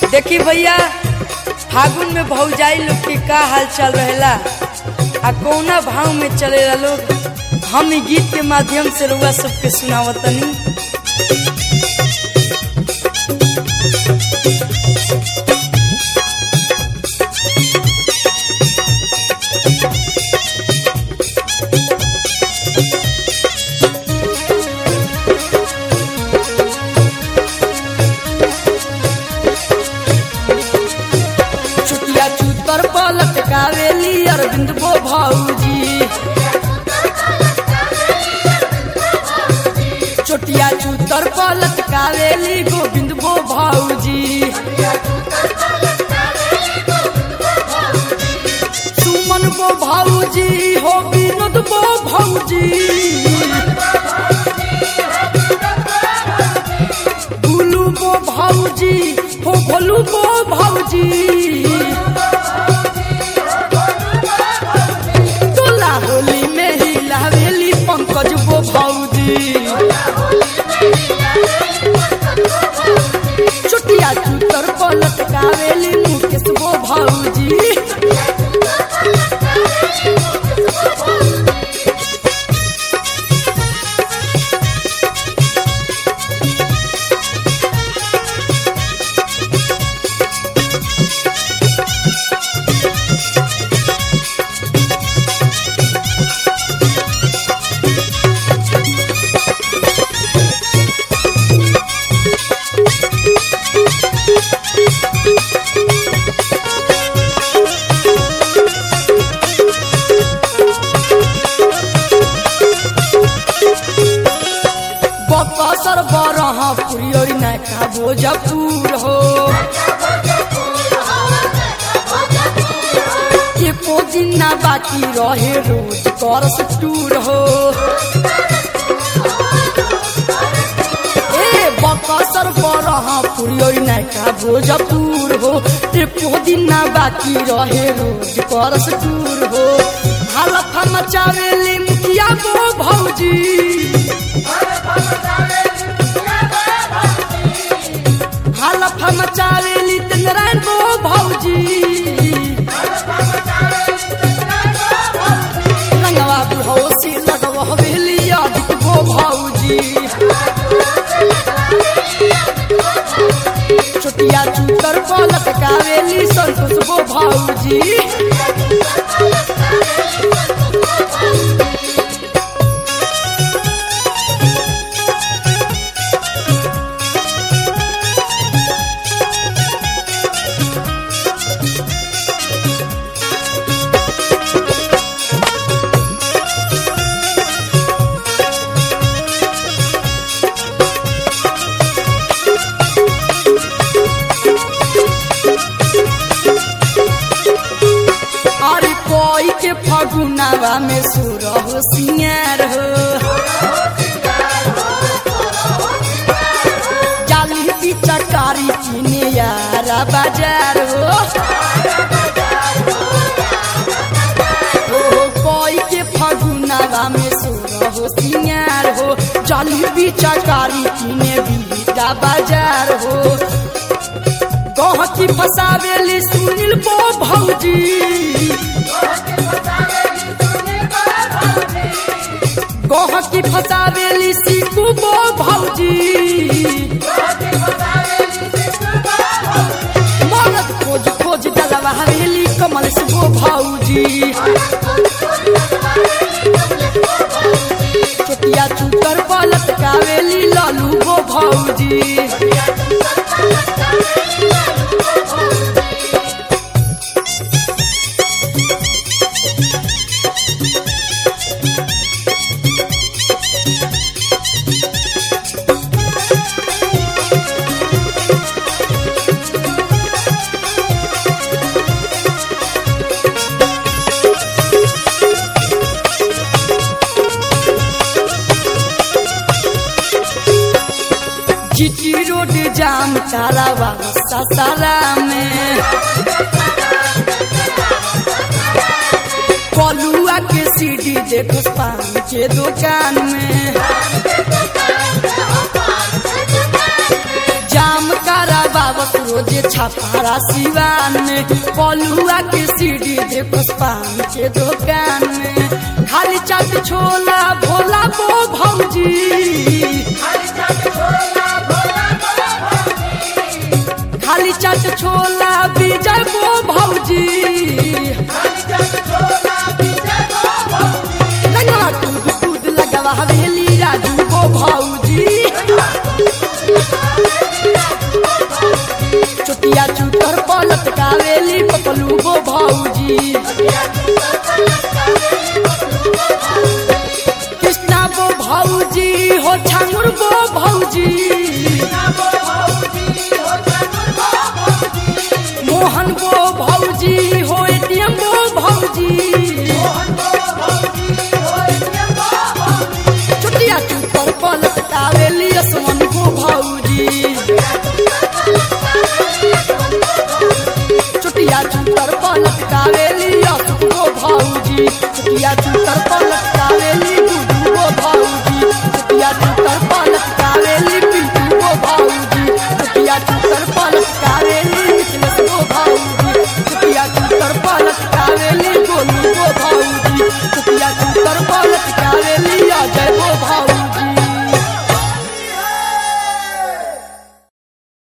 देखी भैया फागुन में भौजाई लोग के का हाल चल रहेला आ कौना भाव में चलेला लोग हम इ गीत के माध्यम से रउआ सबके सुनावतनी चुटिया चूतर पलट कावेली अरविंद बो भौजी चोटिया चूतर पलट कावेली गोविंद बो भौजी सुमन बो भौजी हो विनोद बो भौजी गुलू बो भौजी हो भोलू बो भौजी तोला होली में ही लावेली पंकज बो भौजी चुटिया चूतर पलट कावेली मुकेश बो भौजी बकसर बरहा पुरियोरी नैका भोजपुर हो एको दिन ना बाकी रहे रोज करस टूर हो ए बकसर बरहा पुरियोरी नैका भोजपुर हो एको दिन ना बाकी रहे रोज करस टूर हो हालत मचावेली मुखिया बो भौजी हालत मचावेली नारायण बो भौजी रंगवा बुढ़ौसी लगवा हवेली आदित बो भौजी छोटिया चूतर पलट कावेली संतोष बो भौजी अरे कोई के फगुनावा में सुर हो सिंगार हो जाली पिचकारी किने यारा बाजार हो ओ कोई के फगुनावा में सुर हो सिंगार हो जाली पिचकारी किने बीटा बाजार हो गहकी फसावेली सुनील बो भौजी गहकी फसावेली सीकू बो भौजी मरद खोज खोज डलवा हवेली कमल से बो भौजी चोटिया चूतर पलट कावेली लालू बो भौजी जीटी रोड जाम तालाबा ससारा में कलुआ के सीडी देखो पान के दुकान में जाम कारा बाबत रोजे छपारा सिवान में पलुआ के सीढ़ी दे पुष्पान के दुकान में खाली चाट छोला भोला बो भौजी खाली चाट छोला विजय बो भौजी लगवा कूद कूद लगवा हवेली राजू बो भौजी चुटिया चुटर पलट कावेली पपलू गो भौजी कृष्णा बो भौजी हो छांगुर बो भौजी मोहन बो भौजी हो एटीएम बो भौजी चुटिया चुटर पलट कावेली असमन गो भौजी चुटिया चुटर पलट कावेली असमन गो भौजी चुटिया चुटर पलट